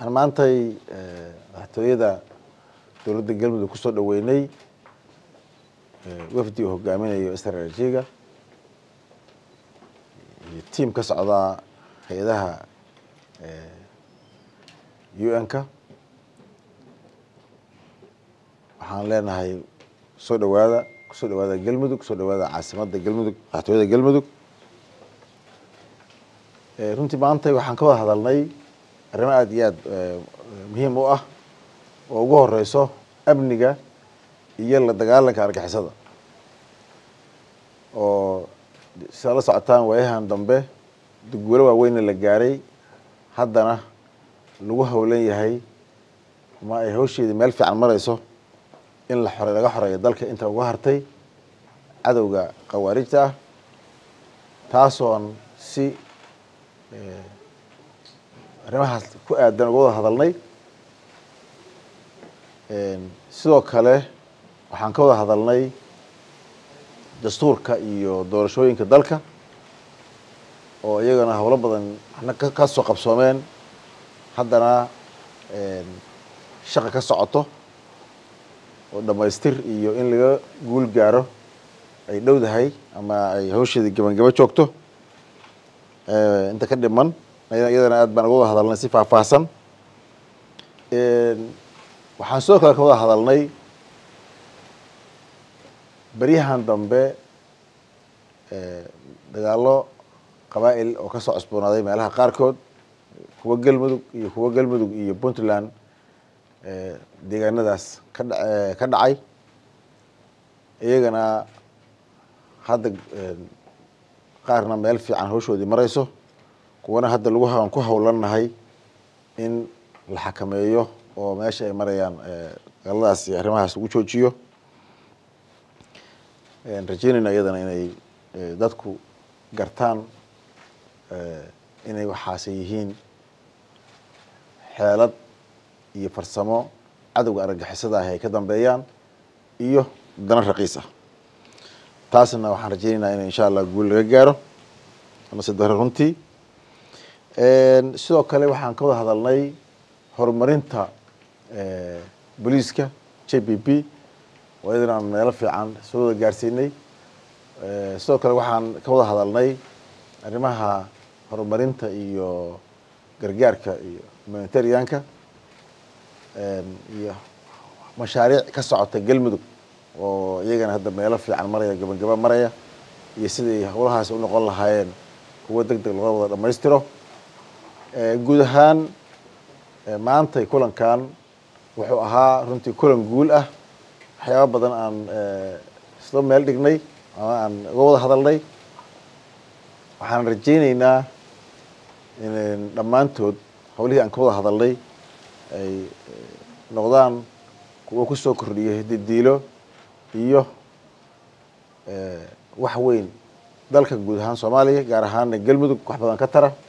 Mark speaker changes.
Speaker 1: waxaan maantay madaxtooyada dowladda galmudug kusoo dhaweynay wafdi uu hogaaminayo stratejiga iyo tiam ka socda hay-adaha un-ka waxaan leenahay kusoo dhawaada kusoo dhawaada galmudug kusoo dhawaada caasimadda galmudug madaxtooyada galmudug runtii maantay waxaan ka wada hadalnay arrimo aada iyo aada muhiim u ah oo ugu horeyso amniga iyo la dagaalanka argixisada oo sidaa la socotaan waayahan dambe dugwalo waaweyna la gaaray haddana lagu howlan yahay ama ay hawsheedii meel fiican mareyso in la xore laga xoreeyo dalka inta uga hartay cadowga khawaarijta ah taasoon si arrimahaas ku aadan uga wada hadalnay sidoo kale waxaan ka wada hadalnay dastuurka iyo doorashooyinka dalka oo iyagana howlo badan waxna ka soo qabsoomeen haddana shaqa ka socoto oo dhamaystir iyo in laga guul gaaro ay dhowdahay ama ay hawsheedii gabangabo joogto inta ka dhiman iyadana aad baan uga wada hadalnay si faahfaahsan waxaan sidoo kale ka wada hadalnay beryahan dambe dagaalo qabaa'il oo kasoo cusboonaaday meelaha qaarkood kuwa galmudug iyo kuwa galmudug iyo puntland deegaanadaas ka dha ka dhacay iyagana hadda qaarna meel fiican hawshoodii mareyso kuwana hadda lagu aan ku howlanahay in la xakameeyo oo meesha ay marayaan dagaaladaas iyo arrimahaas lagu joojiyo rajeynayna iyadana inay dadku gartaan inay waxaase yihiin xeelad iyo farsamo cadowga argagixisada ahi ay ka dambeeyaan iyo dana raqiis ah taasna waxaan rajeynaynaa in insha allah guul laga gaaro amase dore runtii sidoo kale waxaan ka wada hadalnay horumarinta booliiska j p p oo iyadana aan meelo fiican soo wada gaarsiinay sidoo kale waxaan ka wada hadalnay arrimaha horumarinta iyo gargaarka iyo humanitarianka iyo mashaariic ka socota galmudug oo iyagana hadda meelo fiican maraya gabangaba maraya iyo siday howlahaas unoqon lahaayeen kuwo deg deg looga wada dhamaystiro guud ahaan maantay kulankan wuxuu ahaa runtii kulan guul ah waxyaaba badan aan isla meel dhignay ama aan uga wada hadalnay waxaan rajeyneynaa in dhammaantood hawlihii aan ka wada hadalnay ay noqdaan kuwo kusoo kordhiyo hididiilo iyo wax weyn dalka guud ahaan soomaaliya gaar ahaana galmudug wax badan ka tara